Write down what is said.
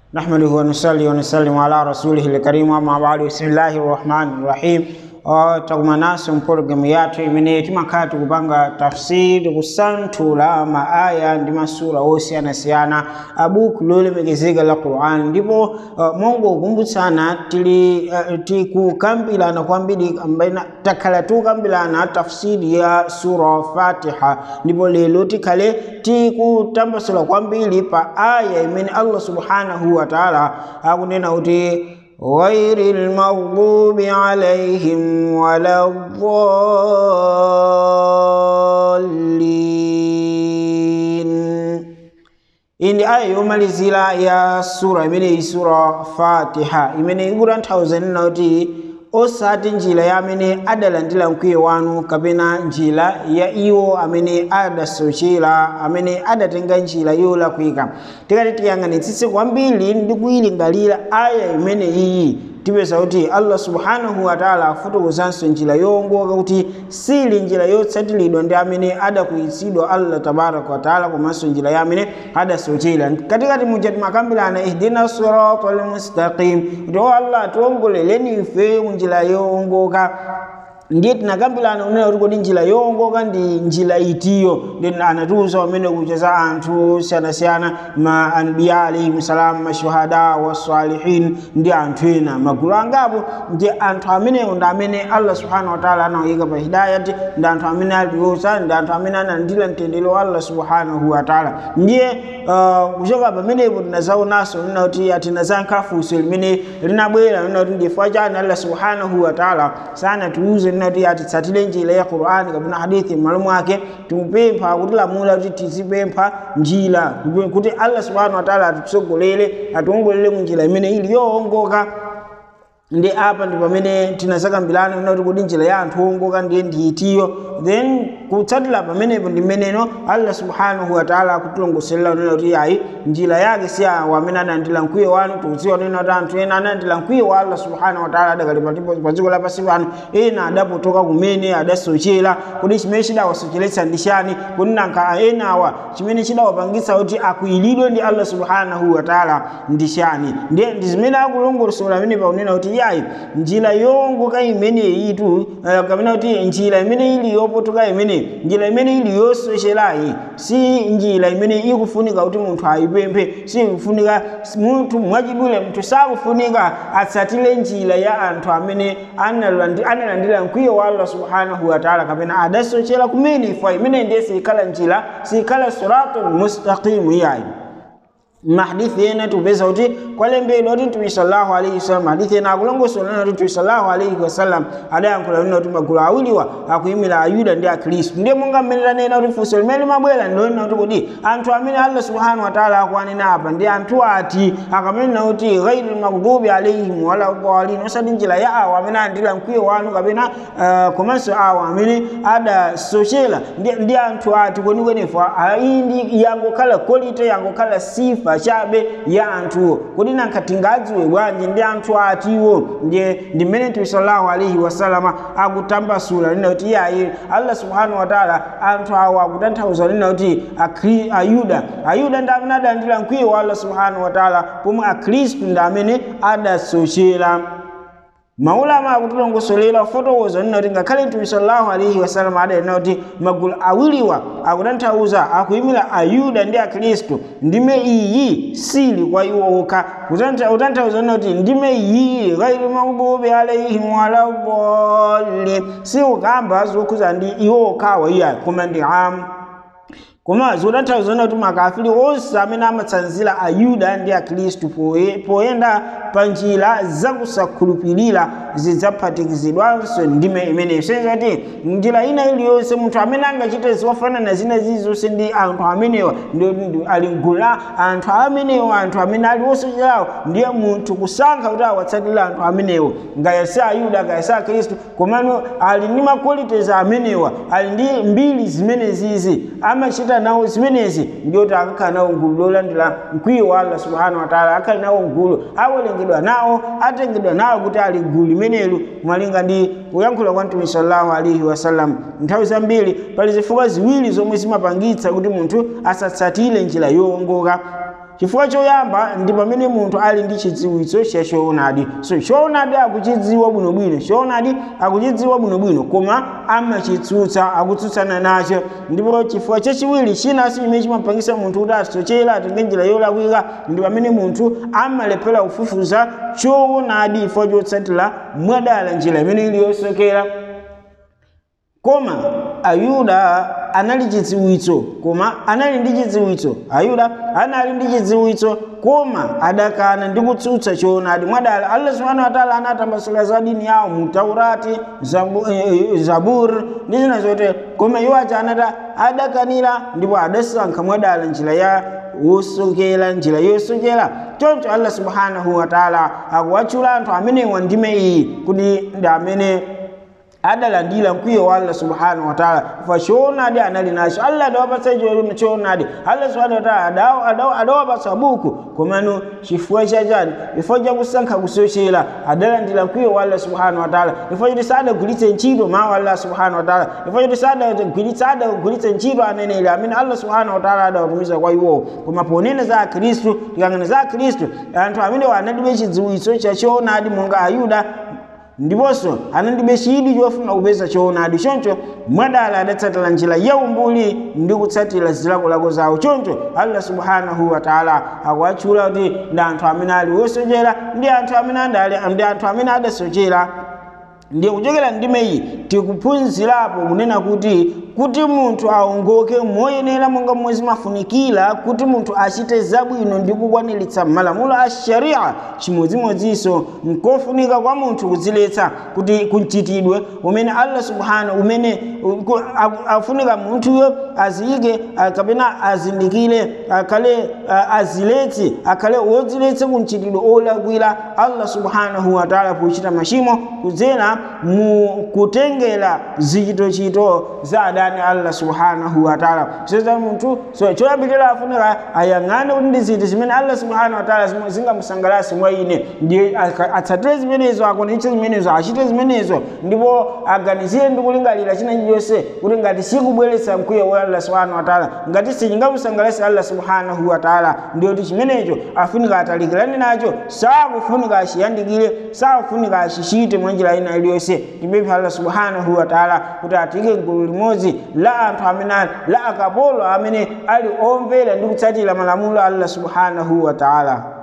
نحمده ونصلي ونسلم على رسوله الكريم أما بعد بسم الله الرحمن الرحيم Uh, takumanaso mpologalamu yathu imene timakhala tikupanga tafsiri kusanthula maaya ndi masura osiyanasiyana a buku lolemekezeka la quran ndipo uh, mongokumbutsana tili uh, tikukambirana kwambiri ambaina takhala tikukambirana tafsiri ya sura fatiha ndipo lero tikhale tikutambasula kwambiri pa aya imene allah subhanahu wa taala akunena kuti غير المغضوب عليهم ولا الضالين indi aya yomalizira ya sura imeneyi sura fatiha imene ikutanthauza nena kuti osati njira ya amene adalandira mkwiyo wanu kapena njira ya iwo amene adasochera amene adatenga njira yolakwika tikati tiyang'anitsitse kwambiri ndi kuyilingalira aya imene iyi tipeza kuti allah subhanahu wataala afotokozanso njira yowongoka kuti sili njira yotsatiridwa ndi amene adakwiyitsidwa allah tabaraka wataala komanso njira ya amene adasochera katikati muja timakambirana ihdina sirata almustaqim kuti o allah tiwongoleleni ife kunjira yowongoka ndiye tinakambirana unena kuti kodi njira yowongoka ndi njira itiyo ndi anatiuza pamene kucheza anthu siyanasiyana ma anbiya alaihim salam mashuhada wasalihin ndi anthu ena magulu angapo ndi anthu amenewo ndi amene allah subhanahu wataala anawayika pa hidayati ndi anthu amene aliuza ndi anthu amene analandira mtendere wa allah subhanahu wataala ndiye uh, kuchoka pamenepo tinazaonanso nena kuti atinazankha funso limene linabwera nena kuti ndifukwa chani allah subhanahu wataala sanatiuze nati atitsatire njira ya qur'ani kapena hadithi m'malo mwake timupempha kutilamula kuti tizipempha njira kuti allah subhanahu wataala atitsogolere atiwongolere mu njira imene ili yowongoka ndi apa ndi pamene tinazakambirana nena kuti kodi njira ya anthu owongoka ndiye ndiitiyo then kutsatira pamenepo ndi mmeneno allah subhanahu wataala akutilongoserera nena kuti ayi njira yake si awo amene analandira mkwiyo wanu tikudziwa nena kuti anthu ena analandira mkwiyo wa allah subhanahu wataala adakali pa dziko lapansi pano ena adapotoka kumene adasochera kuti chimene chidawasocheretsa ndi chani kuti nanka enawa chimene chidawapangitsa kuti akwiyidwe ndi allah subhanahu wataala ndi chani ndiye ndi zimene akulongosola amene pakunena kuti yayi njira yowongoka imeneyitu uh, kapena kuti njira imene ili yopotoka imene njira imene ili yosocherayi si njira imene ikufunika kuti munthu ayipemphe si ikufunika munthu mwachidule munthu sakufunika atsatire njira ya anthu amene analandira mkwiyo wa allah subhanahu wataala kapena adasochera kumene ifa imene ndiye sikhala njira sikhala siratul mustaqimu yayi mahadithi ena tupeza kuti kwalembedwa kuti mtume sallallahu alaihi wasallam hadithi ena akulongosola kuti mtume sallallahu alaihi wasallam adayankhula nena kuti magulu awiriwa akuyimira ayuda ndi akhristu ndiye monga mmene tanena kuti funso limene limabwera ndilonena kuti kodi anthu amene allah subhanahu wataala akuanena apa ndi anthu ati akamanena kuti ghairi lmaghdubi alaihim wala dhalin osati njira ya awo amene alandira mkwiyo wanu kapena uh, komanso awo amene adasochera ndi, ndi anthu ati kwenikwenefa iyi ndi yangokhala quality yangokhala sifa chabe ya anthuwo kodi nanka tingadziwe bwanji ndi anthu atiwo ndiye ndi mmene mtume sallallahu alaihi wasalama akutambasula lina kuti iyayi allah subhanahu wataala anthu awo akutanthauza lina kuti ayuda ayuda ndi amene adalandira mkwiyo wa allah subhanahu wataala pomwe akhristu ndi amene adasochera maulama akutilongosolera kufotokoza nina kuti ngakhale mtume sallallahu alaihi wasallam adanena kuti magulu awiriwa akutanthauza akuyimira ayuda ndi akhristu ndime iyi sili kwa iwo okha kutanthauza nina kuti ndime iyi ghairi maghdubi alaihim wala dhalin si ukamba zokhuza ndi iwo okhawa iya koma ndi amu koma zotanthauza kuti makafiri onse amene amatsanzira ayuda ndi akhristu poyenda pa njira zakusakhulupirira zidzaphatikizidwanso ndime imeneyo senza kuti njira ina iliyonse munthu amene angachite zofanana zina zilizonse ndi anthu amenewa ali mgulu la anthu amenewo anthu amene ali osocherawo ndiye munthu kusankha kuti awatsatire anthu amenewo ngayese ayuda ngayese akhristu komano ali ndi maqualities amenewa ali ndi mbiri zimenezizi amachita nawo zimenezi ndiyoti akakhala nawo mgulu lolandira mkwiyo wa allah subhanahu wataala akhali nawo mgulu awalengedwa nawo atengedwa nawo kuti ali gulu limenelo mwalinga ndi kuyankhula kwa mtume sallallahu alaihi wasallam nthawi zambiri pali zifukwa ziwiri zomwe zimapangitsa kuti munthu asatsatire njira yowongoka chifukwa choyamba ndi pamene munthu ali ndi chidziwitso cha choonadi so choonadi akuchidziwa bwinobwino choonadi akuchidziwa bwinobwino koma amachitsutsa akutsutsana nacho ndipo chifukwa chachiwiri chinanso chimene chimapangisa munthu kuti asochera atenge njira yolakwika ndi pamene munthu amalephera kufufuza choonadi chifukwa chotsatira mwadala njira imene ili yosokera koma ayuda anali chidziwitso koma anali ndi chidziwitso ayuda anali ndi chidziwitso koma adakana ndi kutsutsa choonadi mwadala allah subhanahu wataala anatambasula za dini yawo mu taurati zabu, eh, zabur ndi zina zote koma iwo aja anata adakanira ndipo adasankha mwadala njira ya wosokera njira yosokera choncho allah subhanahu wataala akuwatchula anthu amenewa ndime iyi kuti ndi amene adalandira mkwiyo wa allah subhanahu wataala fa choonadi anali nacho allah adawapatsa choonadi allah subhanahu wataala adawapatsa buku komano chifukwa chachani chifukwa chakusankha kusochera adalandira mkwiyo wa allah subhanahu wataala chifukwa choti sadagwiritse ntchito mawu allah subhanahu wataala chifukwa choti sadagwiritsa adagwiritse ntchito aneneri amene allah subhanahu wataala adawatumiza kwa iwowo koma ponena za akhristu tikangana za akhristu anthu amene analibe chidziwitso cha choonadi monga ayuda ndiponso analibe chidwi chofuna kupeza choonadi choncho mwadala adatsatira njira yaumbuli ndi kutsatira zilakolako zawo choncho allah subhanahu wataala akuwatchula kuti ndi anthu amene ali wosochera ndi anthu amene ndi anthu amene adasochera ndiye kuchokera ndimeyi tikuphunzirapo kunena kuti kuti munthu aongoke moyenera monga momwe zimafunikira kuti munthu achite zabwino ndi kukwaniritsa malamulo a sharia chimodzimodzinso nkofunika kwa munthu kudziletsa kuti kumchitidwe umene allah subhanahu umene afunika munthuyo aziyike kapena azindikire akhale aziletse akhale wodziletsa kumchitidwe olakwira allah subhanahu wataala pochita machimo kudzera mu kutengera zichitochito za adani allah subhanahu wataala seza munthu so choyambirira afunika ayang'ane kuti ndi zinthu zimene allah subhanahu wataala zingamusangalatse mwa ine ndiye atsatire zimenezo akwanitse zimenezo achite zimenezo ndipo aganizire ndi kulingalira china chilichonse kuti ngati sikubweretsa mkwiyo wa allah subhanahu wataala ngati sichingamusangalatse allah subhanahu wataala ndiyoti chimenecho afunika atalikirane nacho sakufunika achiyandikire sakufunika achichite mwa njira ina iliyonse tipemphe allah subhanahu wataala kuti atike gulu limodzi la anthu amene la akapolo amene ali omvera ndi kutsatira malamulo a allah subhanahu wataala